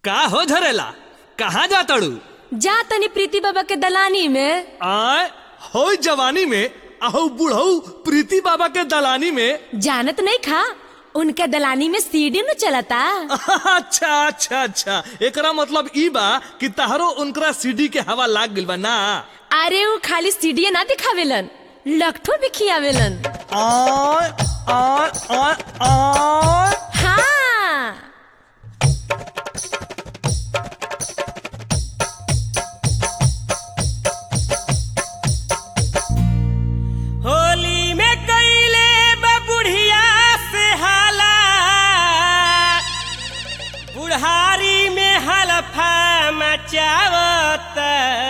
का हो झरेला कहाँ जा तड़ू जा तनी प्रीति बाबा के दलानी में आय हो जवानी में अहो बुढ़ऊ प्रीति बाबा के दलानी में जानत नहीं खा उनके दलानी में सीढ़ी न चलता अच्छा अच्छा अच्छा एकरा मतलब ई बा कि तहरो उनकरा सीडी के हवा लाग गइल बा ना अरे वो खाली सीढ़ी ना दिखावेलन लखठो भी खियावेलन आय आय आय आय हाँ होली में कैले बुढ़िया से हाला बुढ़ारी में हलफा मचावत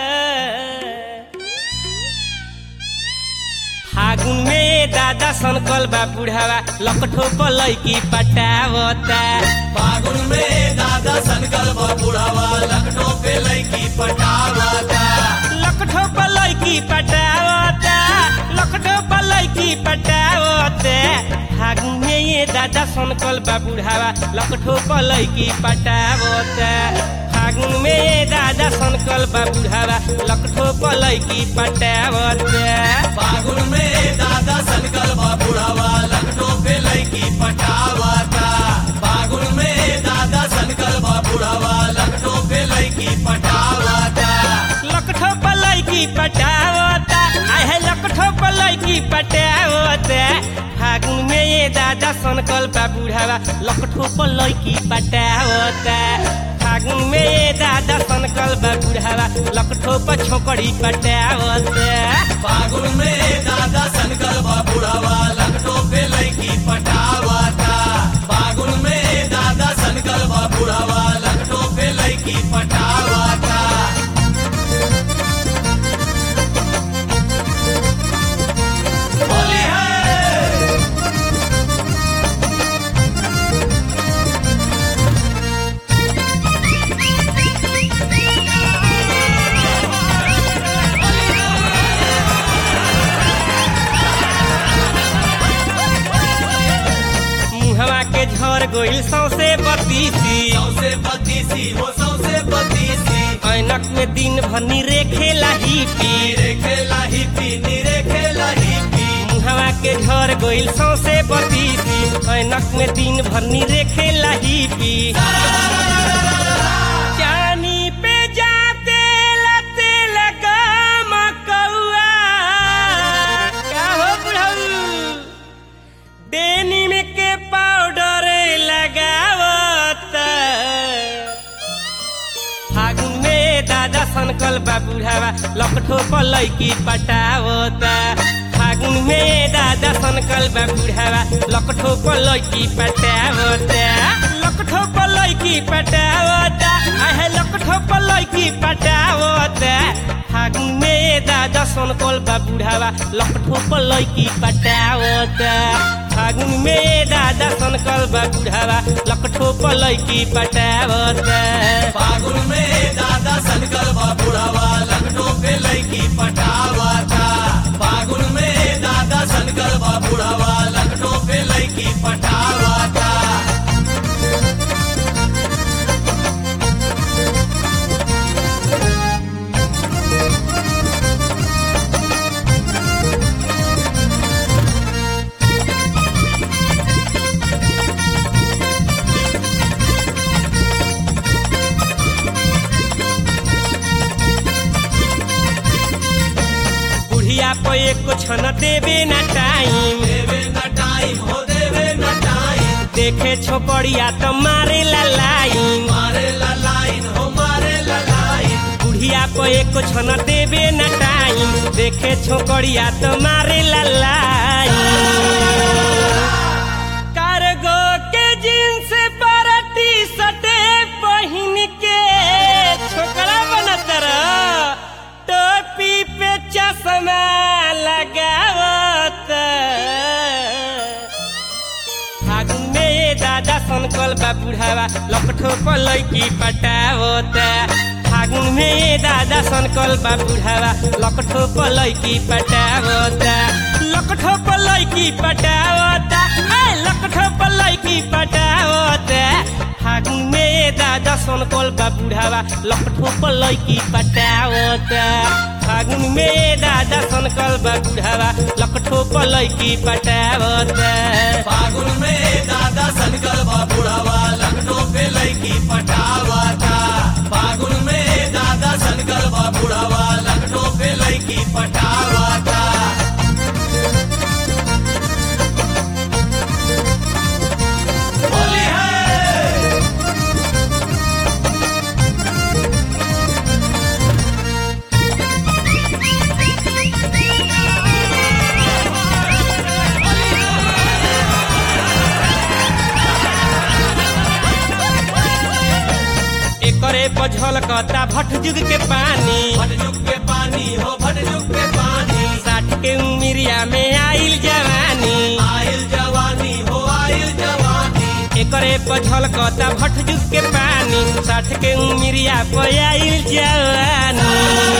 फागुन में दादा सनकल बा बुढ़ावा लकठो पलैकी पटावता फागुन में दादा सनकल बुढ़ावा लखनऊ पे लड़की पटावाता लकठो पलैकी पटावता लकठो पलैकी पटावते फागुन में ये दादा सनकल बा बुढ़ावा लकठो पलैकी पटावता फागुन में ये दादा सनकल बा बुढ़ावा लकठो पलैकी पटावते फागुन में दादा सनकल बुढ़ावा लखनऊ पे लड़की पटावाता फागुन में दादा सनकल बुढ़ावा लखनऊ पे लड़की पटावाता लकठो पलैकी पटावता आहे लकठो पलैकी पटावता फागुन में ये दादा सनकल बा बुढ़ावा लकठो पलैकी पटावता फागुन में ये दादा सनकल बा बुढ़ावा लकठो पर छोकड़ी पटावता फागुन में दादा सनकल बुढ़ावा लखनऊ पे लड़की पटावाता फागुन में दादा सनकल बुढ़ावा लखनऊ पे लड़की पटावाता होली है मुहवा के झर गोइल सौसे बतीसी सौसे बत्तीसी हो सौसे बत्तीसी ऐनक में दिन भर निरे खेला ही पी नीरे खेला ही पी नीरे खेला ही पी मुहवा के झर गोइल सौसे बतीसी ऐनक में दिन भर निरे खेला ही पी चानी पे जाते लते लगा मकौआ का हो बुढ़ऊ डेनिम के पाउडर लगावत फागुन में दादा सनकल बा बुढ़ावा लकठो पलैकी पटावता फागुन में दादा सनकल बा बुढ़ावा लकठो पलैकी पटावता लकठो पलैकी पटावता आहे लकठो पलैकी पटावता फागुन में दादा सनकल बा बुढ़ावा लकठो पलैकी पटावता फागुन में दादा सनकल बा बुढ़ावा लकठो पलैकी पटावता फागुन में दादा सनकल बुढ़ावा लखनऊ पे लड़की पटावाता फागुन में दादा सनकल बुढ़ावा लखनऊ पे लड़की पटावाता बुढ़िया पे एको छन देवे ना टाइम देवे न टाइम हो देवे न टाइम देखे छोपड़िया तो मारे ला लाइन मारे ला लाइन हो मारे ला लाइन बुढ़िया पे एको छन देवे ना टाइम देखे छोकड़िया तो मारे ला लाइन कार्गो के जींस पर टी शर्ट पहन के छोकरा बनत रह टोपी पे चश्मा लगावत फागुन में दादा सनकल बा बुढ़ावा लपठो पलैकी पटावता फागुन में दादा सनकल बा बुढ़ावा लपठो पलैकी पटावता लकठो पलैकी पटावता ए लकठो पलैकी पटावता फागुन में दादा सनकल बा बुढ़ावा लकठो पर लैकी पटावता फागुन में दादा सनकल बा बुढ़ावा लकठो पर लैकी पटावता फागुन में दादा सनकल बा बुढ़ावा लखनऊ पे लड़की पटावाता फागुन में दादा सनकल बा बुढ़ावा लखनऊ पे लड़की पटावाता होली है एकरे पझल कता भट जुग के पानी भटजुग के पानी हो भटजुग के पानी साठ के उमिरिया में आइल जवानी आयल जवानी हो आयल जवानी एकरे पझल कता भट जुग के पानी साठ के उमिरिया पे आइल जवानी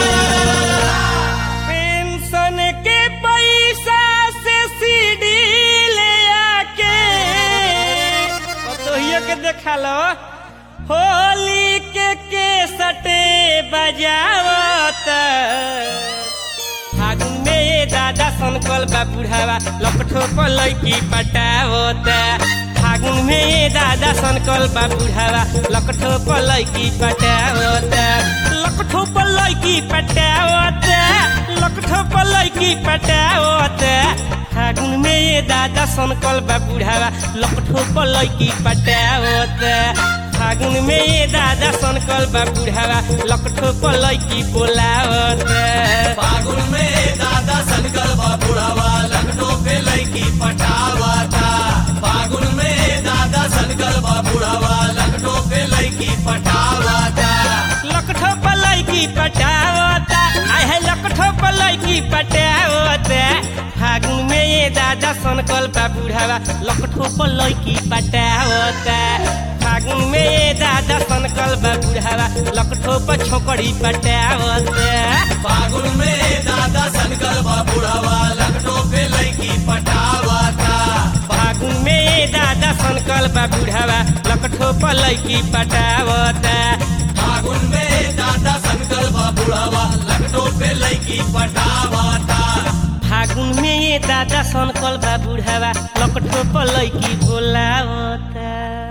पेंशन के पैसा से सीडी ले आके कतोहियो के देखा लो होली के केसटे बजावत फागुन में दादा सनकल बा बुढ़ावा लपठो पर लैकी पटावत फागुन में दादा सनकल बा बुढ़ावा लकठो पर लैकी पटावत लकठो पर लैकी पटावत लकठो पर लैकी पटावत फागुन में ये दादा सनकल बा बुढ़ावा लकठो पर लैकी पटावत फागुन में ये दादा सनकल बा बुढ़ावा लकठो पर लैकी बोलावत फागुन में दादा सनकल बा बुढ़ावा लखनऊ पे लड़की पटावाता फागुन में दादा सनकल बा बुढ़ावा लखनऊ पे लड़की पटावाता लकठो पलाई की पटावता आय है लकठो पलाई की पटावता फागुन में ये दादा सनकल बा बुढ़ावा लकठो पलाई की पटावता फागुन में ये दादा सनकल बा बुढ़ावा लकठो पर छोकड़ी पटावता फागुन में दादा सनकल बा बुढ़ावा लखनऊ पे लड़की पटावाता फागुन में ये दादा सनकल बा बुढ़ावा लकठो पलाई की पटावता फागुन में दादा सनकल बा बुढ़ावा लखनऊ पे लड़की पटावाता फागुन में ये दादा सनकल बा बुढ़ावा लकठो पलाई की बोलावता